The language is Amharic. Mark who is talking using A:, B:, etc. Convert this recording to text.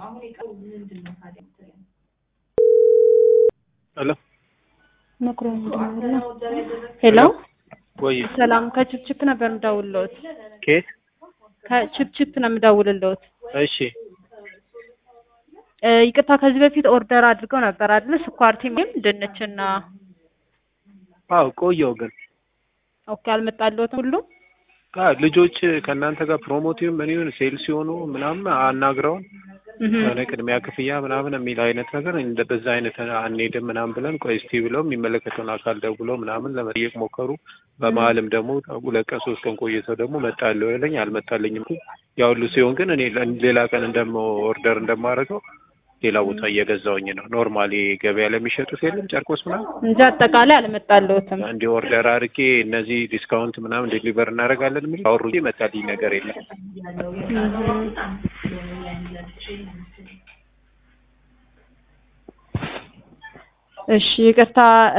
A: ሄሎ
B: ሄሎ
A: ወይ
B: ሰላም ከችፕችፕ ነበር የምደውልልዎት።
A: ኬት
B: ከችፕችፕ ነው የምደውልልዎት።
A: እሺ
B: እ ይቅርታ ከዚህ በፊት ኦርደር አድርገው ነበር አይደል? ስኳር ቲምም ድንችና
A: አዎ ቆየው ግን
B: ኦኬ አልመጣልዎትም ሁሉ
A: አ ልጆች ከእናንተ ጋር ፕሮሞቲቭ ምን ይሁን ሴልስ ሲሆኑ ምናምን አናግረውን
B: እህ
A: የሆነ ቅድሚያ ክፍያ ምናምን የሚል አይነት ነገር እንደ በዛ አይነት አንሄድም ምናምን ብለን ቆይ እስቲ ብለው የሚመለከተውን አካል ደውሎ ምናምን ለመጠየቅ ሞከሩ። በመሀልም ደግሞ ሁለት ቀን ሶስት ቀን ቆይተው ደግሞ መጣለሁ ያለኝ አልመጣልኝም። ያ ሁሉ ሲሆን ግን እኔ ሌላ ቀን እንደሞ ኦርደር እንደማደርገው ሌላ ቦታ እየገዛውኝ ነው። ኖርማሊ ገበያ ለሚሸጡት የለም ጨርቆስ ምናምን
B: እንጂ አጠቃላይ አልመጣልዎትም።
A: እንዲህ ኦርደር አድርጌ እነዚህ ዲስካውንት ምናምን ዴሊቨር እናደርጋለን የሚል አወሩ እንጂ መጣልኝ ነገር የለም።
B: እሺ ይቅርታ